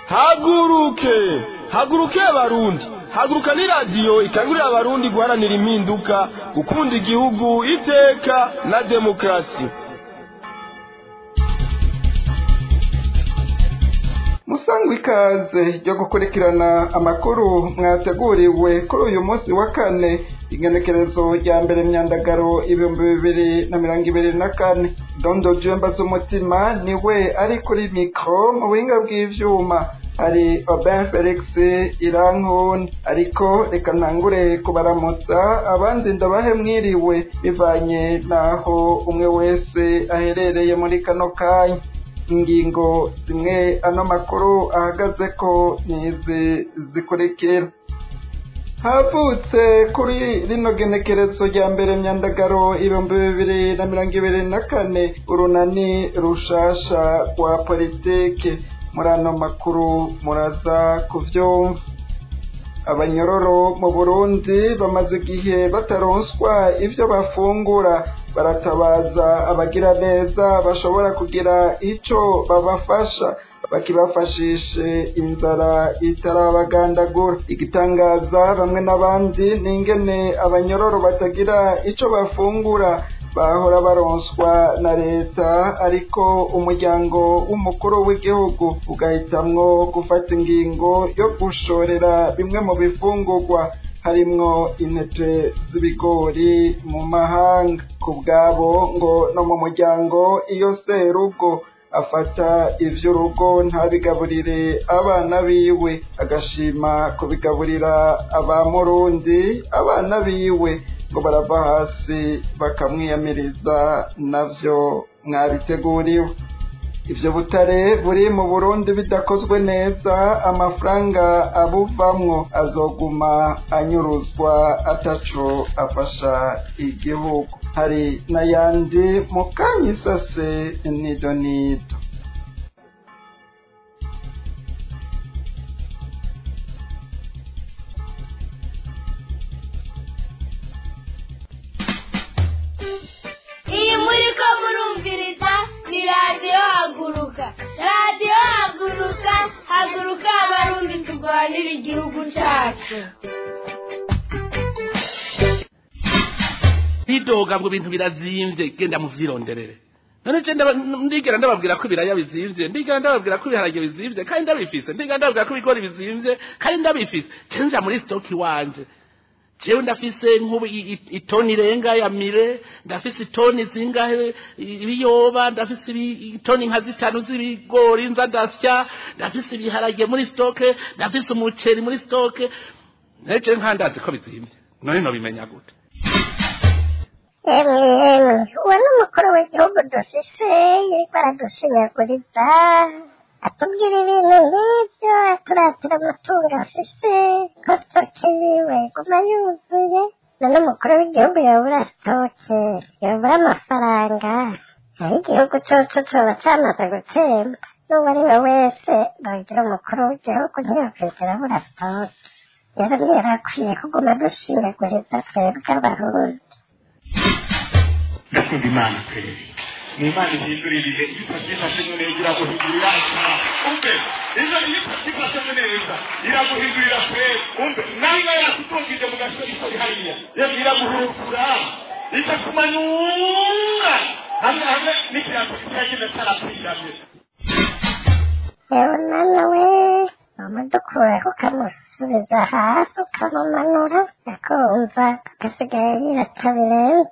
haguruke haguruke abarundi haguruka ni radiyo ikangurira abarundi guharanira impinduka gukunda igihugu iteka na demokarasi musangwa ikaze ryo gukurikirana amakuru mwateguriwe kuri uyu munsi wa kane igenekerezo rya mbere myandagaro ibihumbi bibiri na mirongo ibiri na kane dondo jemba z'umutima niwe ari kuri mikoro mu buhinga bw'ivyuma hari Robin Felix Irankun ariko reka ntangure kubaramutsa abandi ndabahe mwiriwe bivanye naho umwe wese aherereye muri kano kanya ingingo zimwe ano makuru ahagaze ko nizi zikurikira havutse kuri rino genekerezo rya mbere myandagaro ibihumbi bibiri na mirongo ibiri na kane urunani rushasha rwa politike muri ano makuru muraza kuvyumva abanyororo mu burundi bamaze igihe bataronswa ivyo bafungura baratabaza abagira neza bashobora kugira ico babafasha bakibafashishe inzara itarabagandagura igitangaza bamwe n'abandi n'ingene abanyororo batagira ico bafungura bahora baronswa na leta ariko umuryango w'umukuru w'igihugu ugahitamwo gufata ingingo yo gushorera bimwe mu bifungurwa harimwo intete z'ibigori mu mahanga ku bwabo ngo no mu muryango iyo serugo afata ivy'urugo ntabigaburire abana biwe agashima kubigaburira abamurundi abana biwe ngo barava hasi bakamwiyamiriza navyo mwabiteguriwe ivyo butare buri mu burundi bidakozwe neza amafaranga abuvamwo azoguma anyuruzwa ataco afasha igihugu hari n'ayandi mu kanya isase nido nido iyi muri ko murumviriza ni radiyo haguruka radiyo haguruka haguruka abarundi turwanira igihugu cyacu bidoga ngo ibintu birazimvye genda muvyironderere none je ndaba- ndigera ndababwira ko ibiraya bizimvye ndigera ndababwira ko ibiharage bizimvye kandi ndabifise ndigera ndababwira ko ibigori bizimvye kandi ndabifise je nja muri stoki wanje jewe ndafise nk'ubu i- i- itoni irenga ya mire ndafise itoni zingahe i- ibiyoba ndafise ibi- itoni nka zitanu z'ibigori nza ndasya ndafise ibiharage muri stoke ndafise umuceri muri stoke neje nkandazi ko bizimvye none nobimenya gute emwe emwe uwo ni umukuru w'igihugu dufise yariko aradushinyaguriza atubwira ibintu nk'ivyo aturatira amatungo afise ko stoke yiwe iguma yuzuye none umukuru w'igihugu yobura stoke yobura amafaranga aho igihugu coco coba camaze gutemba n'uwo ari we wese nogira umukuru w'igihugu ntiyokwigera abura stoke rero ntiyarakwiye kuguma dushinyaguriza twebwe abarundi ndakunda imana kweli ni imana ihindurira ibihe iyo utabyifashemo neza iraguhindurira umve iyo iyo utabyifashemo neza iraguhindurira kweli umve nawe yakutungije mu gasori kari hariya yewe iraguhurukura ikakumanyura hamwe hamwe n'ikirango kitagenda cyarapfiranye yewe mwana we umudukuraho ukamusubiza hasi ukamumanura akumva agasigaye yirata birenze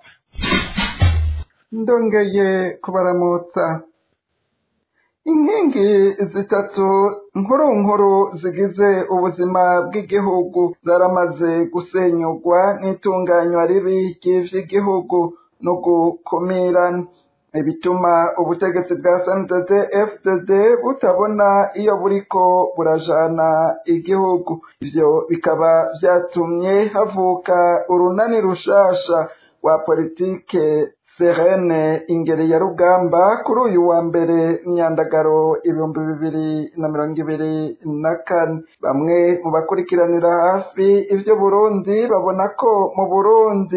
ndongeye kubaramutsa inkingi zitatu nkuru nkuru zigize ubuzima bw'igihugu zaramaze gusenyurwa n'itunganywa ribi ry'ivy'igihugu no gukumirana ibituma ubutegetsi bwa SNDD FDD butabona iyo buriko burajana igihugu ivyo bikaba vyatumye havuka urunani rushasha rwa politike Serene ingeri ya rugamba kuri uyu wa mbere myandagaro ibihumbi bibiri na mirongo ibiri na kane bamwe mu bakurikiranira hafi ivyo Burundi babona ko mu Burundi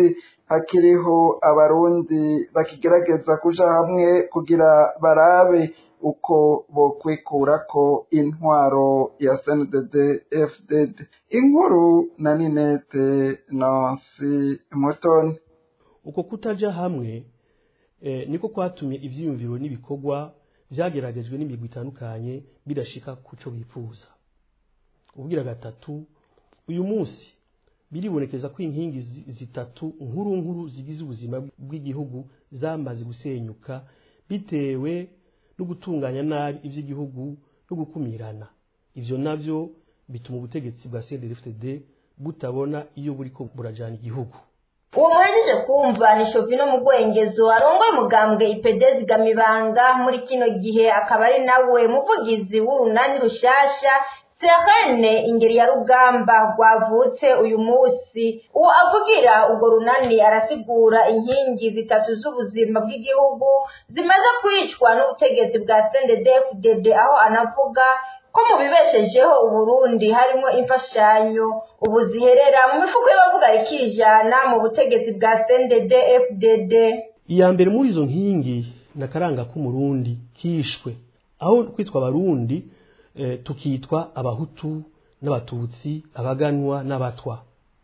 hakiriho abarundi bakigerageza kuja hamwe kugira barabe uko bokwikurako intwaro ya sndd fdd inkuru na ninete nansi mutoni uko kutaja hamwe eh, niko kwatumye ivyiyumviro n'ibikorwa vyageragejwe n'imigwi itandukanye bidashika kuco bifuza ubwira gatatu uyu munsi biribonekeza ko inkingi zi- zitatu nkuru nkuru zigize ubuzima bw'igihugu zamaze gusenyuka bitewe no gutunganya nabi ivy'igihugu no gukumirana ivyo navyo bituma ubutegetsi bwa CNDD-FDD butabona iyo buriko burajana igihugu uwo muhejeje kumva ni shovino mu rwengezo arongoye umugambwe ipedezi gamibanga muri kino gihe akaba ari nawe muvugizi w'urunani rushasha serene ingeri ya rugamba rwavutse uyu munsi uwo avugira urwo runani arasigura inkingi zitatu z'ubuzima bw'igihugu zimaze kwicwa n'ubutegetsi bwa sendedefudede aho anavuga ko mu bibeshejeho uburundi harimo imfashanyo ubu ziherera mu mifuko y'abavuga rikijana mu butegetsi bwa sendede fdd iya mbere muri izo nkingi na karanga k'umurundi kishwe aho kwitwa abarundi eh, tukitwa abahutu n'abatutsi abaganwa n'abatwa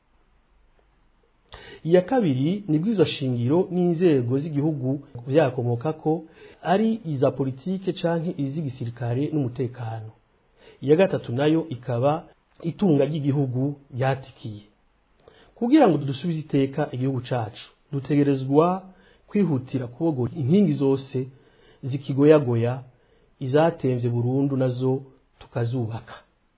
iya kabiri ni bw'izo shingiro n'inzego z'igihugu vyakomoka ko ari iza politike canke iz'igisirikare n'umutekano iya gatatu nayo ikaba itunga ry'igihugu ryatikiye kugira ngo dusubize iteka igihugu cacu dutegerezwa kwihutira kubogora inkingi zose zikigoyagoya izatemvye burundu nazo tukazubaka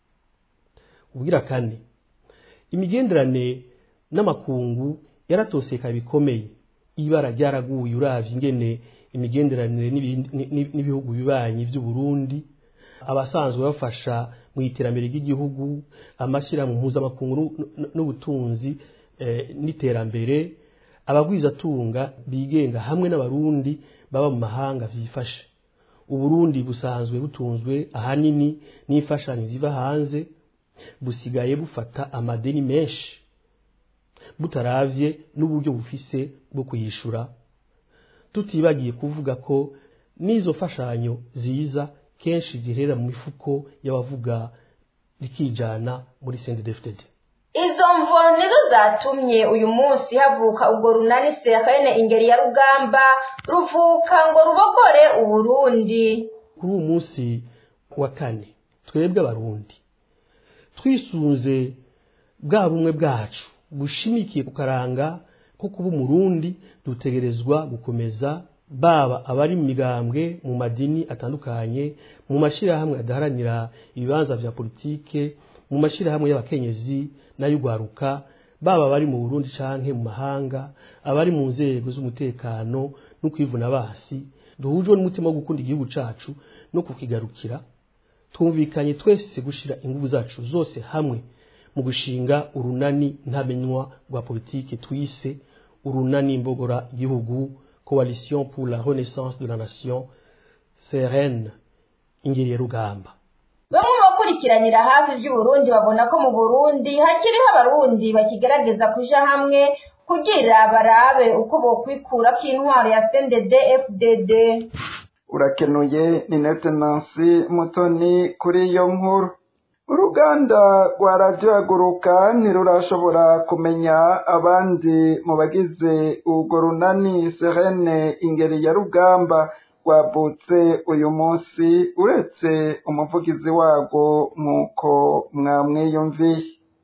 ubwira kane imigenderane n'amakungu yaratoseka bikomeye ibara ryaraguye uravye ingene imigenderanire n'ibindi- n'i- n'ibihugu bibanyi vy'uburundi abasanzwe bafasha mu iterambere ry'igihugu amashyirahamwe mpuzamakungu n'u- n'u- n'ubutunzi eh, n'iterambere abagwizatunga bigenga hamwe n'abarundi baba mu mahanga vyifashe uburundi busanzwe butunzwe ahanini n'imfashanyo ziva hanze busigaye bufata amadeni menshi butaravye n'uburyo bufise bwo kuyishura tutibagiye kuvuga ko n'izo mfashanyo ziza kenshi ziherera mu mifuko y'abavuga rikijana muri CNDD-FDD izo mvo nizo zatumye uyu munsi havuka ubwo runani serene ingeri ya rugamba ruvuka ngo rubogore uburundi kuri uwo munsi wa kane twebwe abarundi twisunze bwa bumwe bwacu bushimikiye ku karanga ko kuba umurundi dutegerezwa gukomeza baba abari mu migambwe mu madini atandukanye mu mashyirahamwe adaharanira ibibanza vya politike mu mashyirahamwe y'abakenyezi n'ay'ugwaruka baba abari mu burundi canke mu mahanga abari mu nzego z'umutekano no kwivuna basi duhujwe n'umutima wo gukunda igihugu cacu no kukigarukira twumvikanye twese gushira ingufu zacu zose hamwe mu gushinga urunani ntamenywa rwa politike twise urunani mbogora igihugu coalition pour la renaissance de la nation serene ingeri ya rugamba bamwe mu bakurikiranira hafi iby'uburundi babona ko mu burundi hakiriho abarundi bakigerageza kuja hamwe kugira barabe uko bokwikura k'intwaro ya sendede fdd urakenuye ni nete nansi mutoni kuri iyo nkuru uruganda rwa radiyo haguruka ntirurashobora kumenya abandi mu bagize urwo runani serene ingeri ya rugamba rwabutse uyu munsi uretse umuvugizi warwo nk'uko mwamwiyumviye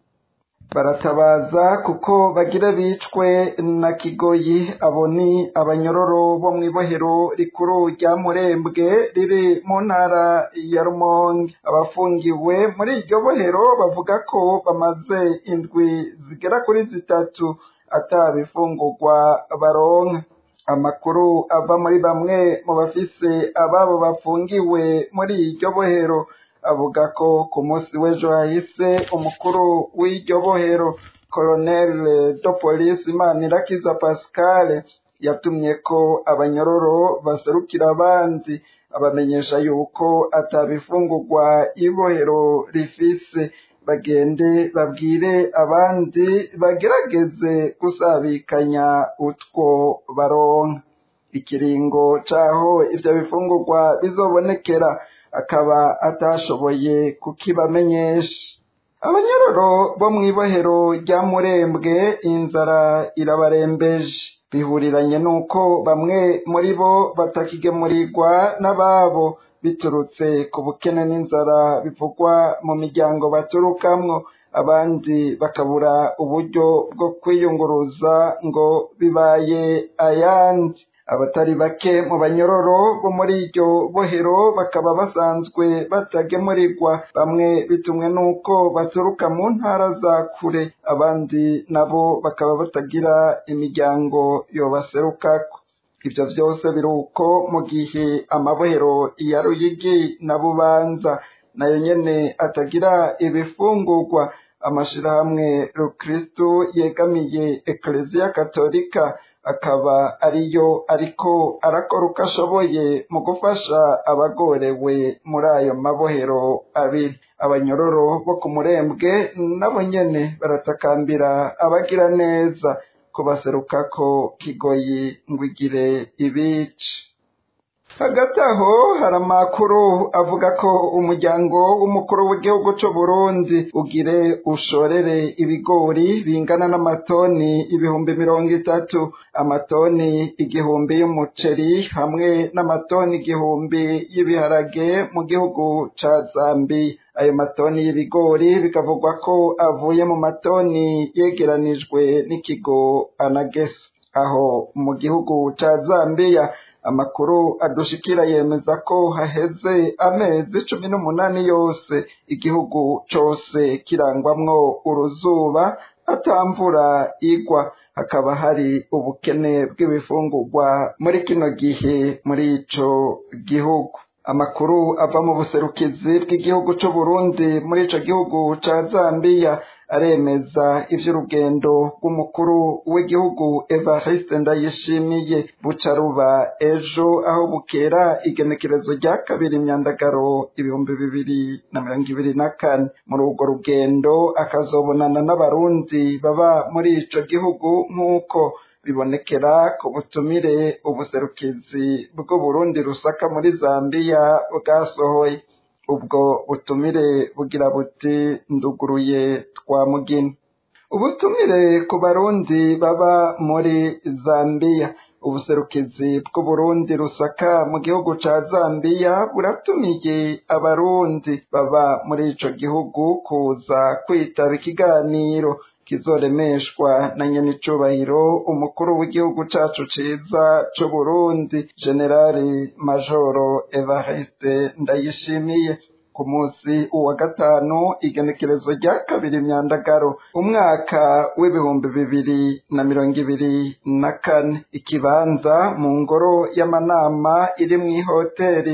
baratabaza kuko bagira bicwe na kigoyi abo ni abanyororo bo mu ibohero rikuru rya murembwe riri mu ntara ya rumonge abafungiwe muri iryo bohero bavuga ko bamaze indwi zigera kuri zitatu atabifungurwa baronka amakuru ava muri bamwe mu bafise ababo bafungiwe muri iryo bohero avuga ko ku munsi w'ejo hahise umukuru w'iryo bohero colonel de police manirakiza pascal yatumye ko abanyororo baserukira abandi abamenyesha yuko atabifungurwa ibohero rifise bagende babwire abandi bagerageze gusabikanya utwo baronka ikiringo c'aho ivyo bifungurwa bizobonekera akaba atashoboye kukibamenyesha abanyororo bo mw'ibohero rya murembwe inzara irabarembeje bihuriranye n'uko bamwe muri bo batakigemurirwa n'ababo biturutse ku bukene n'inzara bivugwa mu miryango baturukamwo abandi bakabura uburyo bwo kwiyunguruza ngo bibaye ayandi abatari bake mu banyororo bo muri iryo bohero bakaba basanzwe batagemurirwa bamwe bitumwe n'uko baturuka mu ntara za kure abandi nabo bakaba batagira imiryango yobaserukako ibyo byose biri uko mu gihe amabohero ya ruyigi na bubanza nayo nyene atagira ibifungurwa amashirahamwe rukristu yegamiye ekleziya katolika akaba ariyo ariko arakora uko ashoboye mu gufasha abagorewe muri ayo mabohero abiri abanyororo bo ku murembwe nabo nyene baratakambira abagira neza kubaserukako kigoyi ngo igire ibice hagati aho hari amakuru avuga ko umuryango w'umukuru w'igihugu c'u Burundi ugire ushorere ibigori bingana n'amatoni ibihumbi mirongo itatu amatoni igihumbi y'umuceri hamwe n'amatoni igihumbi y'ibiharage mu gihugu ca Zambia ayo matoni y'ibigori bikavugwa ko avuye mu matoni yegeranijwe n'ikigo anagesa aho mu gihugu ca Zambia amakuru adushikira yemeza ko haheze amezi cumi n'umunani yose igihugu cose kirangwamwo uruzuba atamvura igwa hakaba hari ubukene bw'ibifungurwa muri kino gihe muri ico gihugu amakuru ava mu buserukizi bw'igihugu c'u Burundi muri ico gihugu ca Zambia aremeza ivy'urugendo rw'umukuru w'igihugu Evariste Ndayishimiye buca ruba ejo aho bukera igenekerezo rya kabiri imyandagaro ibihumbi bibiri na mirongo ibiri na kane muri urwo rugendo akazobonana n'abarundi baba muri ico gihugu nk'uko bibonekera ku butumire ubuserukizi bw'uburundi rusaka muri Zambia bwasohoye ubwo butumire bugira buti nduguruye twa mugina ubutumire ku barundi baba muri Zambia ubuserukizi bw'uburundi rusaka mu gihugu ca Zambia buratumiye abarundi baba muri ico gihugu kuza kwitaba ikiganiro kizoremeshwa na nyenicubahiro umukuru w'igihugu cacu ciza c'uburundi generali majoro evariste ndayishimiye ku munsi uwa gatanu igenekerezo rya kabiri myandagaro umwaka w'ibihumbi bibiri na mirongo ibiri na kane ikibanza mu ngoro y'amanama iri mu ihoteri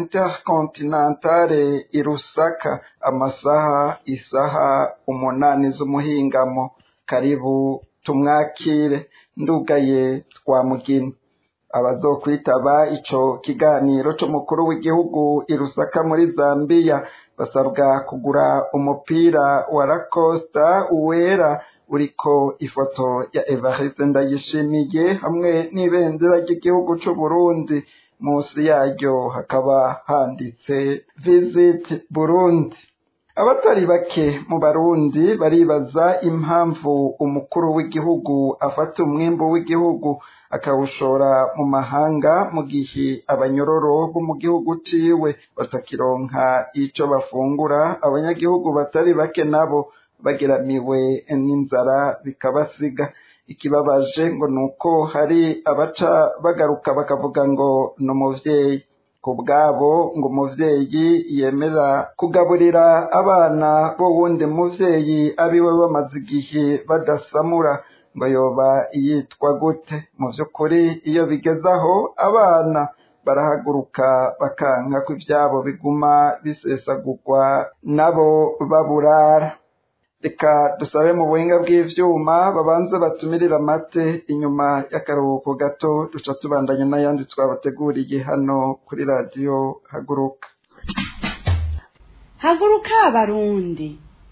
intercontinentale i Rusaka amasaha isaha umunani z'umuhingamo karibu tumwakire ndugaye twamugina abazokwitaba ico kiganiro c'umukuru w'igihugu i Rusaka muri Zambia basabwa kugura umupira wa Lacosta wera uriko ifoto ya Evariste Ndayishimiye hamwe n'ibendera ry'igihugu c'u Burundi musi yaryo hakaba handitse visit Burundi abatari bake mu barundi baribaza impamvu umukuru w'igihugu afata umwimbu w'igihugu akawushora mu mahanga mu gihe abanyororo bo mu gihugu ciwe batakironka ico bafungura abanyagihugu batari bake nabo bageramiwe n'inzara bikabasiga ikibabaje ngo nuko hari abaca bagaruka bakavuga ngo ni umuvyeyi ku bwabo ngo umuvyeyi yemera kugaburira abana bo wundi muvyeyi abiwe bamaze igihe badasamura ngo yoba yitwa gute mu vy'ukuri iyo bigeze aho abana barahaguruka bakanka ko ivyabo biguma bisesagurwa nabo baburara reka dusabe mu buhinga bw'ivyuma babanze batumirira amate inyuma y'akaruhuko gato duca tubandanya n'ayandi twabateguriye hano kuri radiyo haguruka haguruka abarundi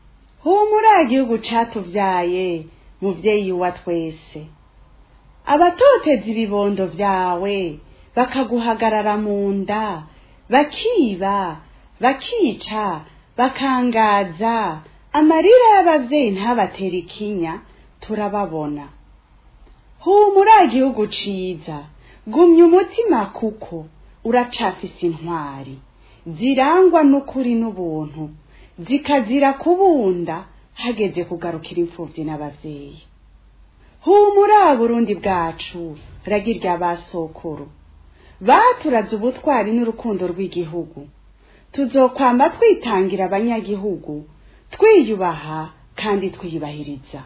humura igihugu catuvyaye muvyeyi wa twese abatoteza ibibondo vyawe bakaguhagarara mu nda bakiba bakica bakangaza amarira y'abavyeyi ntabatera ikinya turababona humura igihugu ciza gumya umutima kuko uracafise intwari zirangwa n'ukuri n'ubuntu zikazira kubunda hageze kugarukira imfuvyi n'abavyeyi humura burundi bwacu ragirya basokuru baturaze ubutwari n'urukundo rw'igihugu tuzokwamba twitangira abanyagihugu twiyubaha kandi twiyubahiriza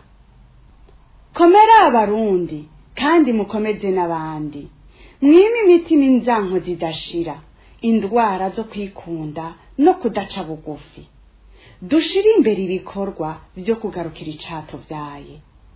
komera abarundi kandi mukomeze n'abandi mwime imitima inzanko zidashira indwara zo kwikunda no kudaca bugufi dushire imbere ibikorwa vyo kugarukira icato vyaye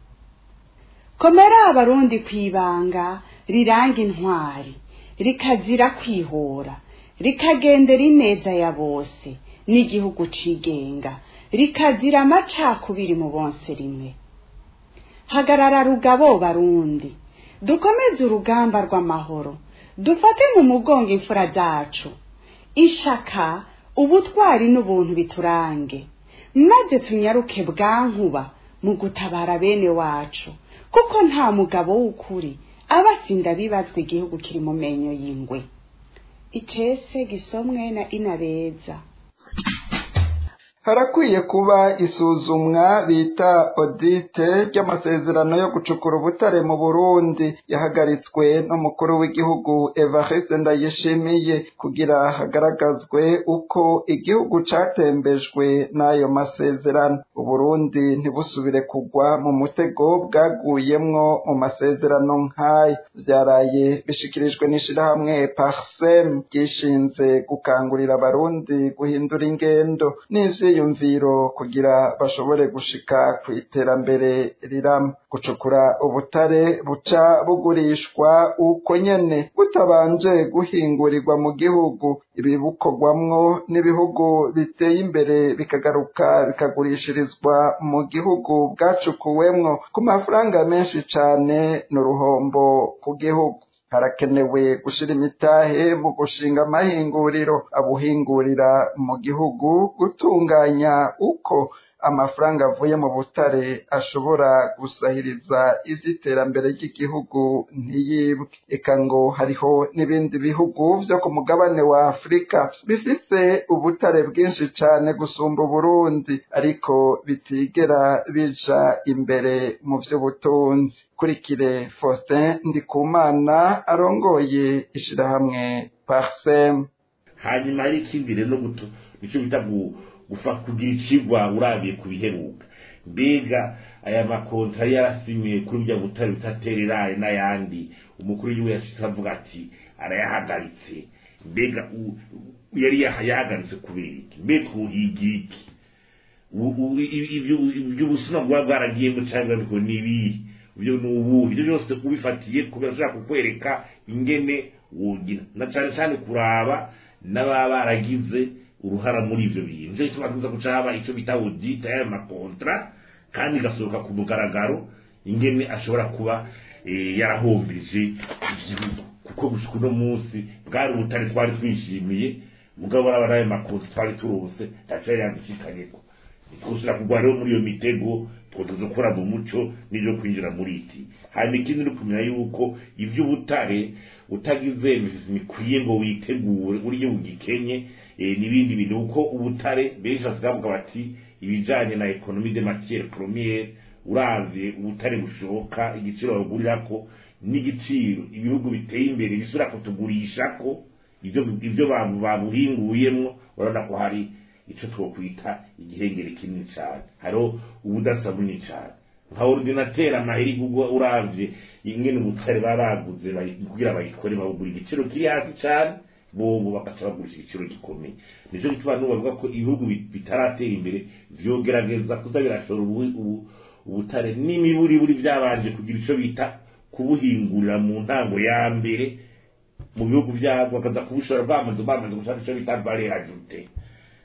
komera abarundi kwibanga riranga intwari rikazira kwihora rikagendera ineza ya bose n'igihugu cigenga rikazira amacakubiri mu bonse rimwe hagarara rugabo barundi dukomeze urugamba rw'amahoro dufate mu mugongo imfura zacu ishaka ubutwari n'ubuntu biturange maze tunyaruke bwankuba mu gutabara bene wacu kuko nta mugabo w'ukuri aba asinda bibazwa igihugu kiri mu menyo y'ingwe icese gisomwe na inabeza harakwiye kuba isuzumwa bita odite ry'amasezerano yo gucukura ubutare mu burundi yahagaritswe n'umukuru w'igihugu evariste ndayishimiye kugira hagaragazwe uko igihugu catembejwe n'ayo masezerano uburundi ntibusubire kugwa mu mutego bwaguyemwo mu masezerano nk'ayo vyaraye bishikirijwe n'ishirahamwe parsem ryishinze gukangurira abarundi guhindura ingendo n'ivyo ivyiyumviro kugira bashobore gushika ku iterambere rirama gucukura ubutare buca bugurishwa uko nyene butabanje guhingurirwa mu gihugu ibibukorwamwo n'ibihugu biteye imbere bikagaruka bikagurishirizwa mu gihugu bwacukuwemwo ku mafaranga menshi cane n'uruhombo ku gihugu harakenewe gushira imitahe mu gushinga amahinguriro abuhingurira mu gihugu gutunganya uko amafaranga avuye mu butare ashobora gusahiriza ivy'iterambere ry'igihugu ntiyibwe eka ngo hariho n'ibindi bihugu vyo ku mugabane wa afurika bifise ubutare bwinshi cane gusumba uburundi ariko bitigera bija imbere mu vy'ubutunzi kurikire faustin ndikumana arongoye ishirahamwe parsem hanyuma hari ikindi rero guto nico bita gufa kugira icigwa urabiye ku biheruka mbega aya makontra yari yarasimiye kuri bya butare butatereraye n'ayandi umukuru w'igihugu yashitse avuga ati arayahagaritse mbega yari yahagaritse kubera iki mbe twuhigira iki iby'ubusuma bwaba bwaragiyemo cyangwa ngo ni ibihe ibyo ni ubu ibyo byose ubifatiye kubera ushaka kukwereka ingene wogira na cyane cyane kuraba n'ababa baragize uruhara muri ivyo bintu nico gituma tuza guca haba ico bita audit y'ayo makontra kandi igasohoka ku mugaragaro ingene ashobora kuba yarahombije igihugu kuko gushika uno munsi bwari ubutare twari twishimiye mugabo uraba n'ayo makontra twari turose ntaco yari yadushikanyeko twusura kugwa rero muri iyo mitego twotuza gukora mu muco n'ibyo kwinjira muri iti hanyuma ikindi ni kumenya yuko ivy'ubutare utagize bikwiye ngo witegure urye ugikenye n'ibindi bintu kuko ubutare benshi basigavuga bati ibijanye na ekonomi de matiere premiere uravye ubutare bushoka igiciro bagurirako n'igiciro ibihugu biteye imbere bisubira kutugurishako ivyo ivyo babuhinguyemwo urabona ko hari ico twokwita igihengere kinini cane hariho ubudasa bunini cane nka ordinateur amaheri gugwa uravye ingene ubutare baraguze kugira bayikore babugura igiciro kiri hasi cane bobo bagaca bagurisha igiciro gikomeye nico gituma n'ubu bavuga ko ibihugu bitaratera imbere vyogerageza kuza birashora ubutare n'imiburiburi vyabanje kugira ico bita kubuhingurira mu ntango ya mbere mu bihugu vyabo bakaza kubushora bamaze bamaze gushaka ico bita valeur ajoutée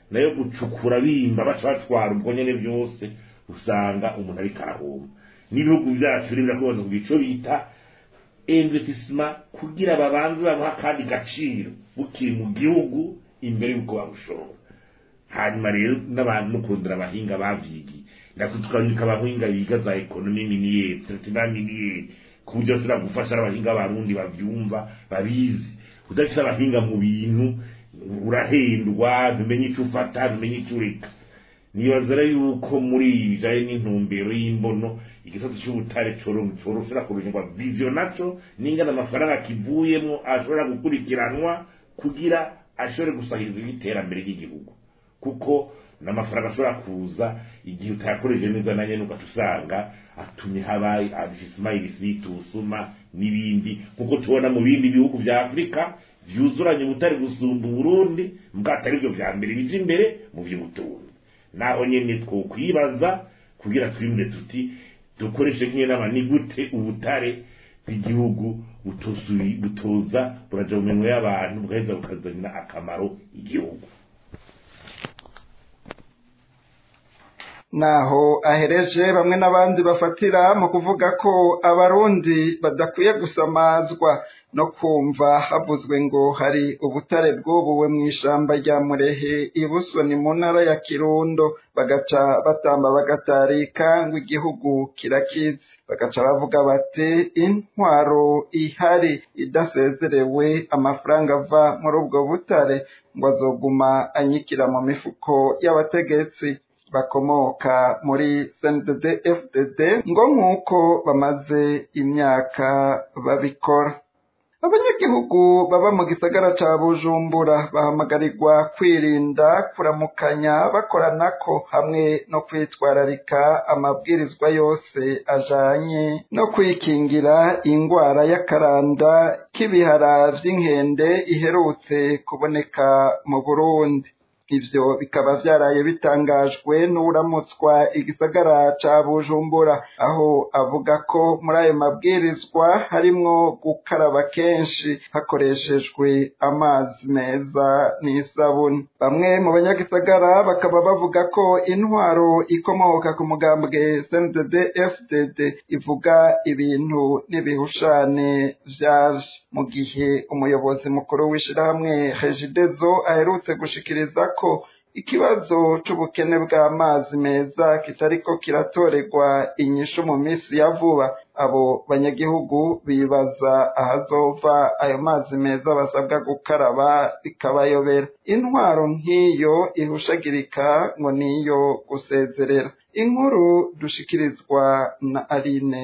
nayo gucukura bimba baca batwara ubwo nyene byose usanga umuntu ariko arahomba n'ibihugu byacu rero birakubaza ku ico bita investissement kugira babanze bamuha akandi gaciro bukiri mu gihugu imbere y'uko babushora hanyuma rero n'abantu no kurondera abahinga bavyigiye ndako tukabika abahinga biga za ekonomi miniyeri traitement miniyeri ku buryo bashobora gufasha n'abahinga barundi bavyumva babizi udafise abahinga mu bintu urahendwa ntumenye ico ufata ntumenye ico ureka nibazara yuko muri ibi bijanye n'intumbero y'imbono igisata c'ubutare coroshobora kurungirwa vision naco n'ingana amafaranga kivuyemwo ashobora gukurikiranwa kugira ashobore gusahiriza iterambere ry'igihugu kuko n'amafaranga ashobora kuza igihe utayakoreje neza na nyene ugaca usanga atumye habaye adifisima irisiti usuma n'ibindi kuko tubona mu bindi bihugu vya afurika vyuzuranye ubutare gusumba uburundi mbwa atari vyo vya mbere bija imbere mu vy'ubutunzi naho nyene twokwibaza kugira twimure tuti dukoreshe nk'inama ni gute ubutare bw'igihugu butosubi butoza buraja mu minwe y'abantu bugaheza bukazanira akamaro igihugu naho ahereje bamwe n'abandi bafatira mu kuvuga ko abarundi badakwiye gusamazwa no kumva havuzwe ngo hari ubutare bwubuwe mu ishamba rya murehe ibusoni mu ntara ya kirundo bagaca batamba bagatarika ngo igihugu kirakize bagaca bavuga bati intwaro ihari idasezerewe amafaranga ava muri ubwo butare ngo azoguma anyikira mu mifuko y'abategetsi bakomoka muri CNDD FDD ngo nk'uko bamaze imyaka babikora abanyagihugu baba mu gisagara ca bujumbura bahamagarirwa kwirinda kuramukanya bakoranako hamwe no kwitwararika amabwirizwa yose ajanye no kwikingira ingwara y'akaranda k'ibihara vy'inkende iherutse kuboneka mu burundi ivyo bikaba vyaraye bitangajwe n'uramutswa igisagara ca bujumbura aho avuga ko muri ayo mabwirizwa harimwo gukaraba kenshi hakoreshejwe amazi meza n'isabuni bamwe mu banyagisagara bakaba bavuga ko intwaro ikomoka ku mugambwe CNDD FDD ivuga ibintu n'ibihushane vyavyo mu gihe umuyobozi mukuru w'ishirahamwe Regideso aherutse gushikiriza ko ikibazo c'ubukene bw'amazi meza kitariko kiratorerwa inyishu mu minsi ya vuba abo banyagihugu bibaza ahazova ayo mazi meza basabwa gukaraba bikabayobera intwaro nk'iyo ihushagirika ngo niyo gusezerera inkuru dushikirizwa na Aline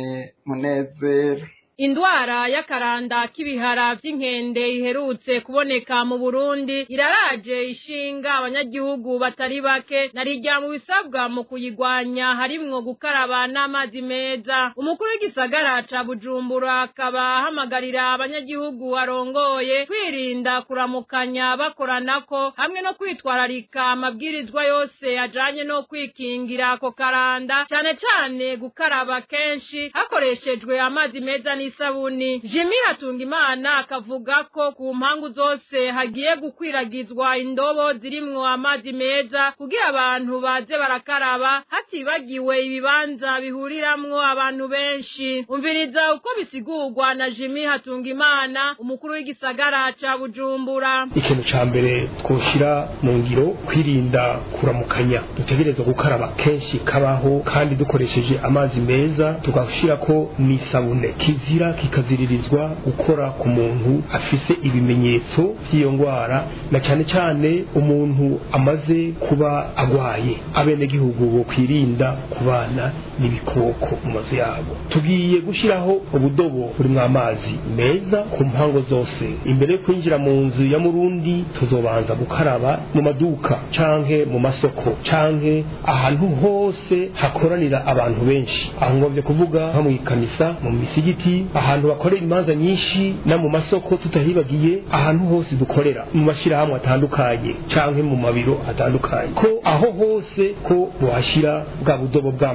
Munezero indwara y'akaranda k'ibihara vy'inkende iherutse kuboneka mu Burundi iraraje ishinga abanyagihugu batari bake narijya mu bisabwa mu kuyigwanya harimwo gukaraba n'amazi meza umukuru w'igisagara ca Bujumbura akaba ahamagarira abanyagihugu arongoye kwirinda kuramukanya bakoranako hamwe no kwitwararika amabwirizwa yose ajanye no kwikingira ako karanda cane cane gukaraba kenshi hakoreshejwe amazi meza n'isabuni Jimmy Hatungimana akavuga ko ku mpangu zose hagiye gukwiragizwa indobo zirimwo amazi meza kugira abantu baze barakaraba hatibagiwe ibibanza bihuriramwo abantu benshi umviriza uko bisigurwa na Jimmy Hatungimana umukuru w'igisagara ca Bujumbura ikintu ca mbere twoshira mu ngiro kwirinda kuramukanya dutegerezwa gukaraba kenshi kabaho kandi dukoresheje amazi meza tugashirako n'isabune kizira kikaziririzwa gukora ku muntu afise ibimenyetso by'iyo ndwara na cyane cyane umuntu amaze kuba agwaye abenegihugu bo kwirinda kubana n'ibikoko mu mazu yabo tugiye gushyiraho ubudobo burimo amazi meza ku mpango zose imbere yo kwinjira mu nzu ya murundi tuzobanza gukaraba mu maduka canke mu masoko canke ahantu hose hakoranira abantu benshi aho ngomvye kuvuga nko mu ikanisa mu misigiti ahantu bakorera imanza nyinshi no mu masoko tutahibagiye ahantu hose dukorera mu mashyirahamwe atandukanye canke mu mabiro atandukanye ko aho hose ko bohashyira bwa budobo bw'amazi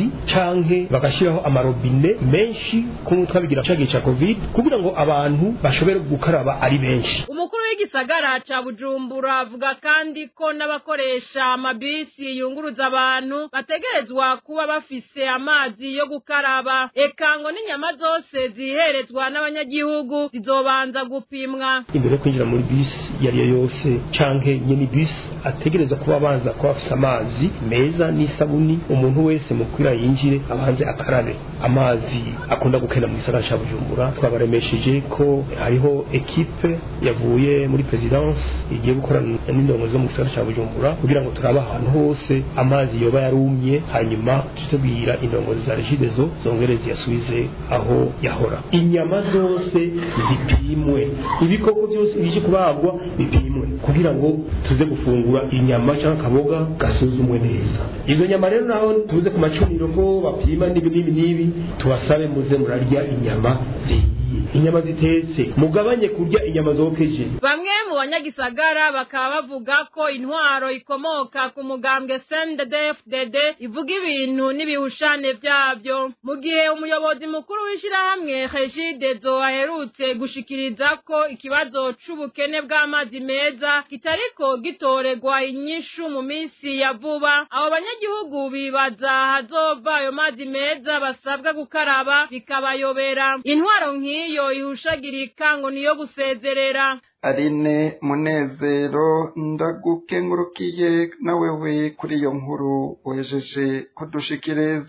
amazi canke bagashiraho amarobine menshi kumwe twabigira cagihe ca covid kugira ngo abantu bashobore gukaraba ari benshi umukuru w'igisagara ca bujumbura avuga kandi ko n'abakoresha amabisi yunguruza abantu bategerezwa kuba bafise amazi yo gukaraba eka ngo n'inyama zose ziherezwa n'abanyagihugu zizobanza gupimwa imbere yo kwinjira muri bisi iyo ari yo yose canke nyene bisi ategereza kuba abanza kuba afise amazi meza n'isabuni umuntu wese mu kwira yinjire abanze akarabe amazi akunda gukena mu gisagara ca bujumbura twabaremesheje ko hariho ekipe yavuye muri presidence igiye gukorana n'indongo zo mu gisagara ca bujumbura kugira ngo turabe ahantu hose amazi yoba yarumye hanyuma tutubwira indongozi za regidezo zongere ziyasubize aho yahora inyama zose zipimwe ibikoko byose bije kubagwa bipimwe kugira ngo tuze gufungura inyama cyangwa akaboga gasuzumwe neza izo nyama rero naho tuze ku macuniro ko bapima n'ibi n'ibi n'ibi tubasabe muze murarya inyama zihiye inyama zitetse mugabanye kurya inyama zokeje bamwe mu banyagisagara bakaba bavuga ko intwaro ikomoka ku mugambwe CNDD-FDD ivuga ibintu n'ibihushane vyavyo mu gihe umuyobozi mukuru w'ishirahamwe Regidezo aherutse gushikiriza ko ikibazo c'ubukene bw'amazi meza kitariko gitoregwa inyishu mu minsi ya vuba abo banyagihugu bibaza hazova ayo mazi meza basabwa gukaraba bikabayobera intwaro nk'iyo ihushagirika ngo niyo gusezerera Aline Munezero ndagukengurukiye nawewe kuri iyo nkuru wejeje kudushikiriza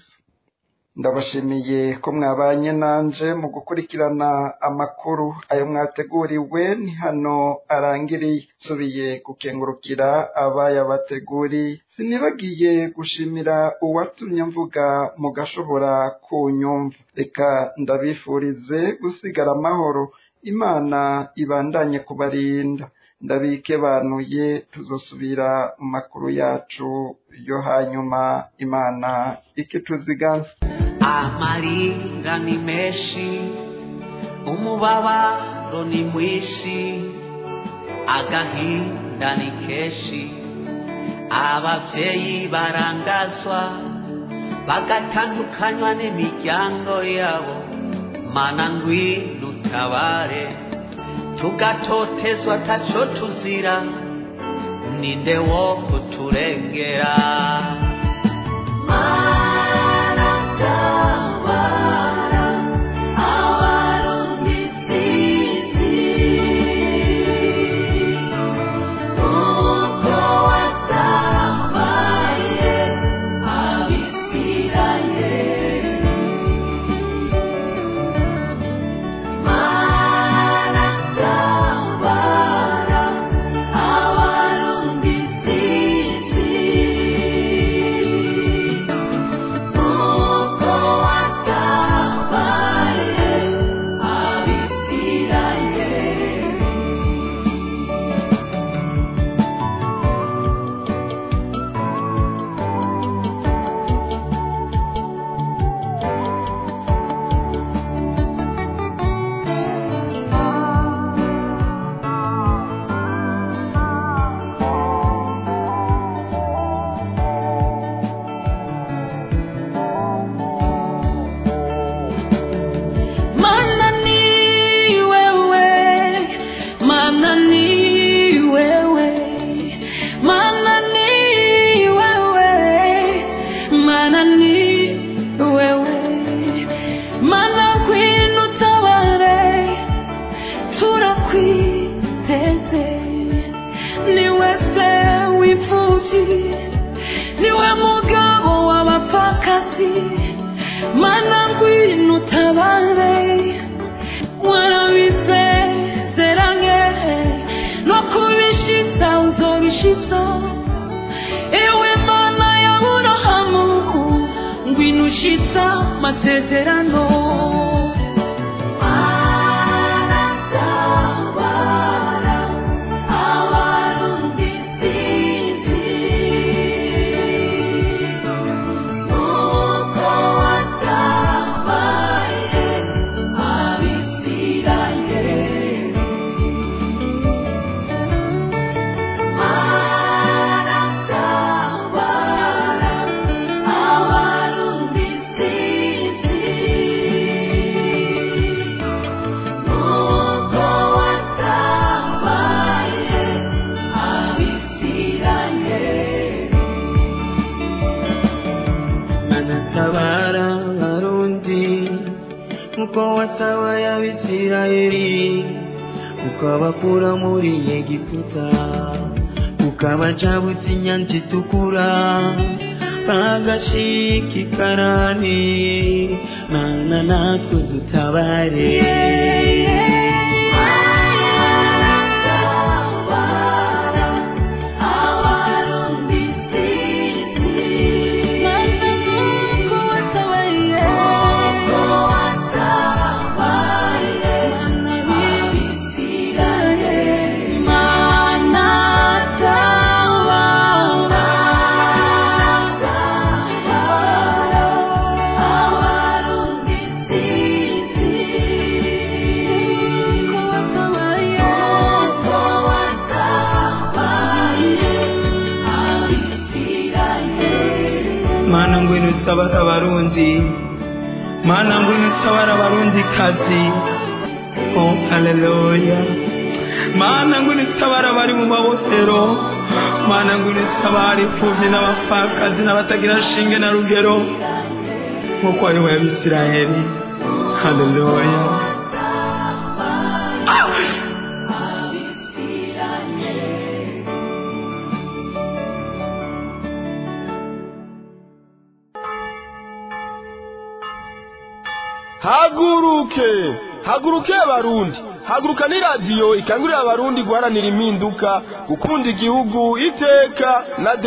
ndabashimiye ko mwabanye nanje mu gukurikirana amakuru ayo mwateguriwe ni hano arangiriye nsubiye gukengurukira abayabateguriye sinibagiye gushimira uwatumye mvuga mugashobora kunyumva reka ndabifurize gusigara amahoro imana ibandanye kubarinda ndabikebanuye tuzosubira mu makuru yacu yo hanyuma imana ikituziganza amarira ni menshi umubabaro ni mwinshi agahinda ni kenshi abavyeyi barangazwa bagatandukanywa n'imiryango yabo mana ngwino utabare tugatotezwa taco tuzira ninde wo kuturengera Mana ni wewe, mana ni wewe, mana ni wewe, mana ni wewe, mana ngwino utabare, turakwiteze, ni wese w'imfuvyi, niwe mugabo w'abapfakazi, mana ngwino utabare, warabisezeranye no kubishitsa uzobishitsa ewe mana ya burahamu ngwino ushitsa masezerano Abarundi watabaye abisirayeli ukabakura muri egiputa ukabacabutsa inyanja itukura bagashika ikarani mana natwe dutabare mana ngwino utabara abarundi mana ngwino utabara abarundi kazi oh haleluya mana ngwino utabara abari mu mabohero mana ngwino utabara imfubyi n'abapfakazi n'abatagira shinge na rugero nk'uko wayoboye abisirayeli haleluya haguruke haguruke abarundi haguruka ni radiyo ikangurira abarundi guharanira impinduka gukunda igihugu iteka na